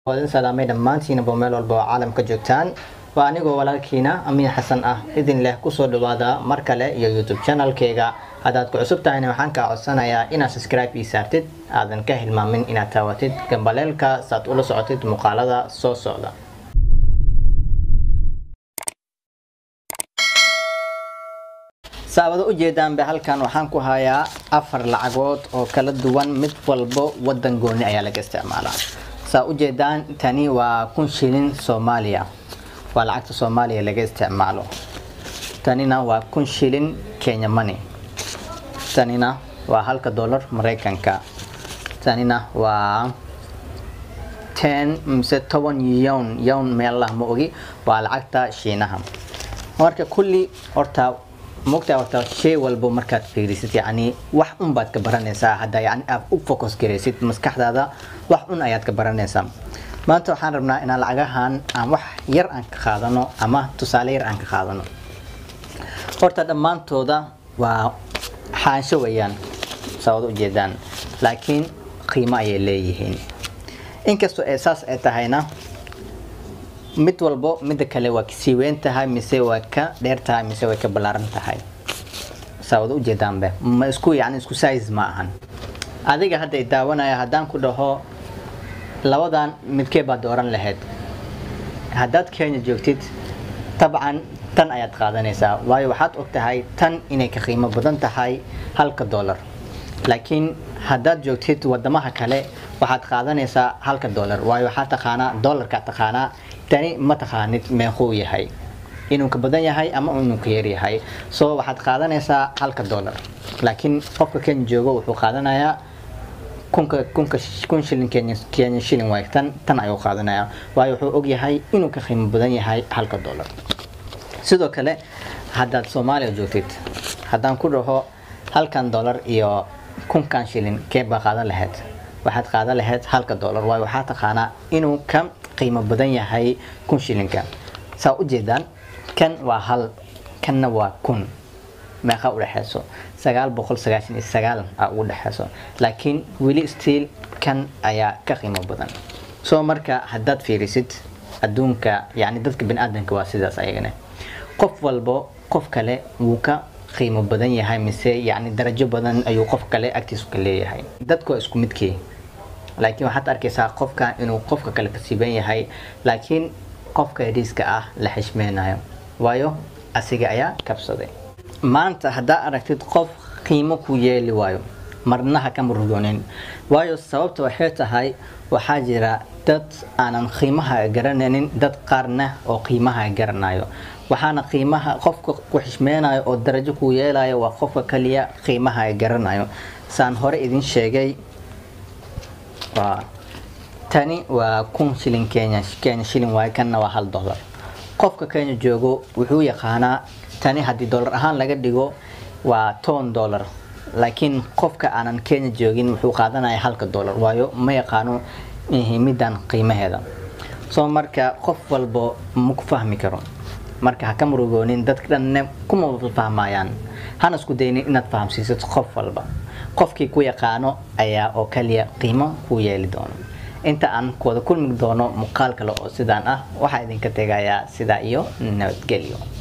idin salaamay dhammaantiinaba meel walba oo caalamka joogtaan waa anigoo walaalkiina amiin xasan ah idin leh kusoo dhawaada mar kale iyo youtube channelkeyga haddaad ku cusub tahayna waxaan kaa codsanayaa inaad subscribe ii saartid aadan ka hilmaamin inaad taawatid gambaleelka saad ula socotid muuqaalada soo socda saabado ujeedaanba halkan waxaan ku hayaa afar lacagood oo kala duwan mid walbo wadan gooni ayaa laga isticmaalaa saa ujeedaan tani waa kun shilin soomaaliya waa lacagta soomaaliya laga isticmaalo tanina waa kun shilin kenya money tanina waa halka dollar mareykanka tanina waa ten mise toban yown yown meelah ma ogi waa lacagta shiinaha marka kulli horta mogtaa horta shay walbo markaad fiirisid yacni wax un baad ka baranaysaa hadda yacni aad u focus garaysid maskaxdaada wax un ayaad ka baranaysaa maanta waxaan rabnaa inaan lacagahan aan wax yar aan ka qaadano ama tusaale yar aan ka qaadano horta dhammaantooda waa xaansho weeyaan sabad ujeedaan laakiin qiimo ayay leeyihiin inkastoo ee saas ay tahayna mid walbo midda kale waa kasii weyn tahay mise waa ka dheer tahay mise way ka ballaaran tahay saawada ujeedaanbe ma isku yani isku size ma ahan adiga hadda i daawanaya haddaan ku dhaho labadan midkee baad dooran lahayd haddaad kenya joogtid tabcan tan ayaad qaadanaysaa waayo waxaad og tahay tan inay ka qiimo badan tahay halka dollar laakiin haddaad joogtid wadamaha kale waxaad qaadanaysaa halka dollar waayo waxaa taqaanaa dollarka taqaanaa tani ma taqaanid meequu yahay inuu ka badan yahay ama inuu ka yar yahay so waxaad qaadanaysaa halka dollar laakiin qofka kenya joogo wuxuu qaadanayaa kunka kunka kun shilin kenya kenya shilin waay tan tan ayuu qaadanayaa waayo wuxuu og yahay inuu ka qiimo badan yahay halka dollar sidoo kale haddaad soomaaliya joogtid haddaan ku dhaho halkan dollar iyo kunkan shilin kee baa qaadan lahayd waxaad qaadan lahayd halka dollar waayo waxaa taqaanaa inuu ka qiimo badan yahay kun shilinka saa ujeedaan kan waa hal kanna waa kun meeqa udhexeyso sagaal boqol sagaashan iyo sagaal a ugu dhexeyso laakiin weli stiil kan ayaa ka qiimo badan soo marka haddaad fiirisid adduunka yani dadka bani-aadanka waa sidaas ayagana qof walbo qof kale wuu ka qiimo badan yahay mise yani darajo badan ayuu qof kale agtiisu ka leeyahay dadku waa isku midkii laakiin waxaad arkaysaa qofka inuu qofka kale ka siiban yahay laakiin qofka yariiska ah la xishmeynayo waayo asiga ayaa kabsaday maanta haddaa aragtid qof qiimo ku yeeli waayo marnaha ka murugoonin waayo sababta waxay tahay waxaa jira dad aanan qiimaha garanaynin dad qaarna oo qiimaha garanayo waxaana qiimaha qofka ku xishmeynayo oo darajo ku yeelayo waa qofka kaliya qiimaha garanayo saan hore idin sheegay waa tani waa kun shilin kenya kenya shilin waaye kanna waa hal dollar qofka kenya joogo wuxuu yaqaanaa tani haddii dollar ahaan laga dhigo waa toban dollar laakiin qofka aanan kenya joogin wuxuu qaadanaya halka dollar waayo ma yaqaano middan qiimaheeda soo marka qof walbo ma ku fahmi karo marka ha ka murugoonin dadka dhanne kuma fahmayaan hana isku daynin inaad fahamsiisid qof walba qofkii ku yaqaano ayaa oo kaliya qiimo ku yeeli doono inta aan wada kulmi doono muuqaal kale oo sidaan ah waxaa idinka tegayaa sidaa iyo nabadgelyo